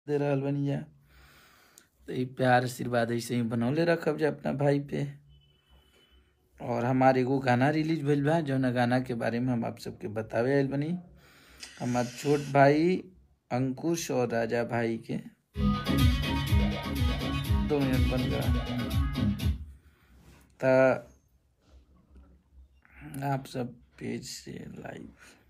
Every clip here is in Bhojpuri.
दे रहल बनी जा तो ई प्यार आशीर्वाद ऐसे ही बनौले रखब जा अपना भाई पे और हमार एगो गाना रिलीज भइल बा जौन गाना के बारे में हम आप सबके बतावे आइल बनी हमार छोट भाई अंकुश और राजा भाई के दो मिनट बन गया ता आप सब पेज से लाइव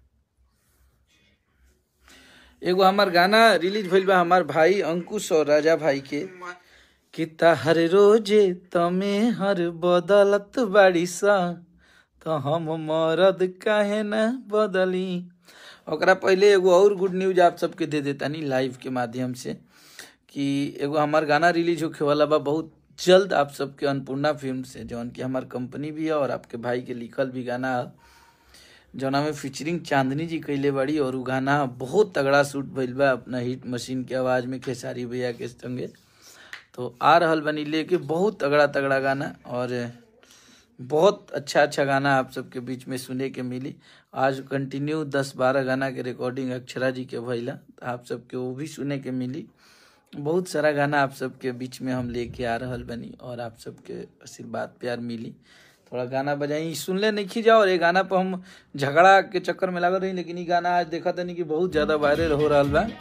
एगो हमार गाना रिलीज भइल बा हमार भाई अंकुश और राजा भाई के कि हर रोजे तमे हर बदलत बाड़ी सा तो हम मरद काहे न बदली ओकरा पहले एगो और गुड न्यूज आप सबके दे देतानी लाइव के माध्यम से कि एगो हमार गाना रिलीज होखे वाला बा बहुत जल्द आप सबके अन्नपूर्णा फिल्म से जौन की हमार कंपनी भी है और आपके भाई के लिखल भी गाना है जौना में फीचरिंग चांदनी जी कैले बड़ी और उ गाना बहुत तगड़ा शूट भइल बा अपना हिट मशीन के आवाज में खेसारी भैया के संगे तो आ रहल बनी लेके बहुत तगड़ा तगड़ा गाना और बहुत अच्छा अच्छा गाना आप सबके बीच में सुने के मिली आज कंटिन्यू दस बारह गाना के रिकॉर्डिंग अक्षरा जी के भइला तो आप सबके वो भी सुने के मिली बहुत सारा गाना आप सबके बीच में हम लेके आ रहल बनी और आप सबके आशीर्वाद प्यार मिली थोड़ा गाना बजाई सुनले नहीं खी जाओ और ये गाना पर हम झगड़ा के चक्कर में लागल रही लेकिन ये गाना आज देखा तनी कि बहुत ज्यादा वायरल हो रहा बा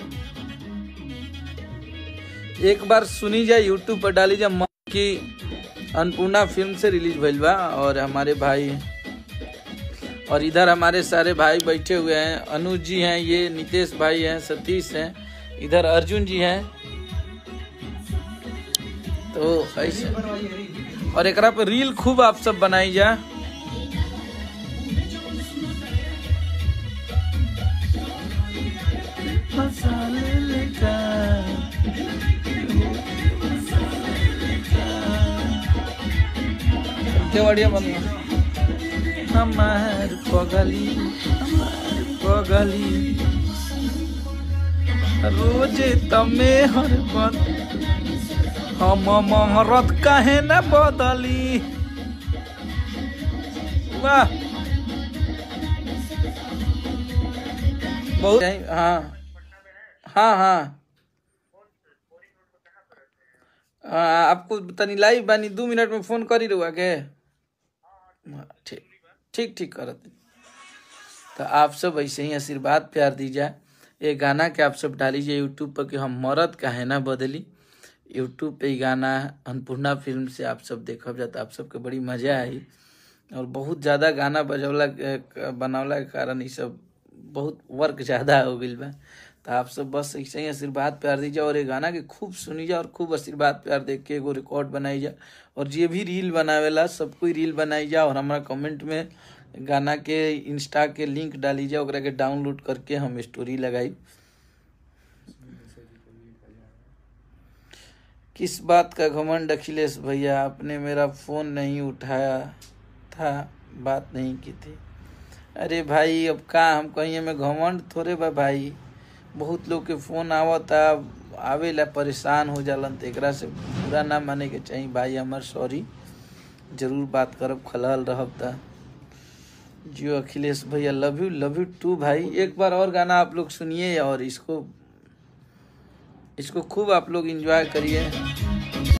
एक बार सुनी जाए यूट्यूब पर डाली जाए की अन्नपूर्णा फिल्म से रिलीज भइल बा और हमारे भाई और इधर हमारे सारे भाई बैठे हुए हैं अनुज जी हैं ये नितेश भाई हैं सतीश हैं इधर अर्जुन जी हैं तो ऐसे और एकरा पे रील खूब आप सब बनाई जा केवड़िया बन हमार पगली हमार पगली रोजे तमे हर बद हम महरत काहे न बदली वाह बहुत हाँ हाँ हाँ हाँ, आपको तनी लाइव बानी दू मिनट में फोन करी रहुआ के हाँ, ठीक ठीक ठीक करत तो आप सब ऐसे ही आशीर्वाद प्यार दीजिए ये गाना के आप सब डालीजिए यूट्यूब पर कि हम मरद काहे ना बदली यूट्यूब पे ही गाना अन्नपूर्णा फिल्म से आप सब देखब जाता आप सबके बड़ी मजा आई और बहुत ज़्यादा गाना बजौला के- बनावला के कारण ये सब बहुत वर्क ज़्यादा हो गई बा तो आप सब बस ऐसे ही आशीर्वाद प्यार दीजिए और ये गाना के खूब सुनी जा और खूब आशीर्वाद प्यार देख के एगो रिकॉर्ड बनाई जा और जे भी रील बनावेला सब कोई रील बनाई जा और हमारा कमेंट में गाना के इंस्टा के लिंक डाली जा ओकरा के डाउनलोड करके हम स्टोरी लगाई किस बात का घमंड अखिलेश भैया आपने मेरा फोन नहीं उठाया था बात नहीं की थी अरे भाई अब का हम कहीं में घमंड थोड़े बा भाई बहुत लोग के फोन आवता आवेला परेशान हो जालन तो एकरा से बुरा ना माने के चाहिए भाई हमार सॉरी जरूर बात करब खलहल रहब ता जियो अखिलेश भैया love you love you too भाई एक बार और गाना आप लोग सुनिए और इसको इसको खूब आप लोग एंजॉय करिए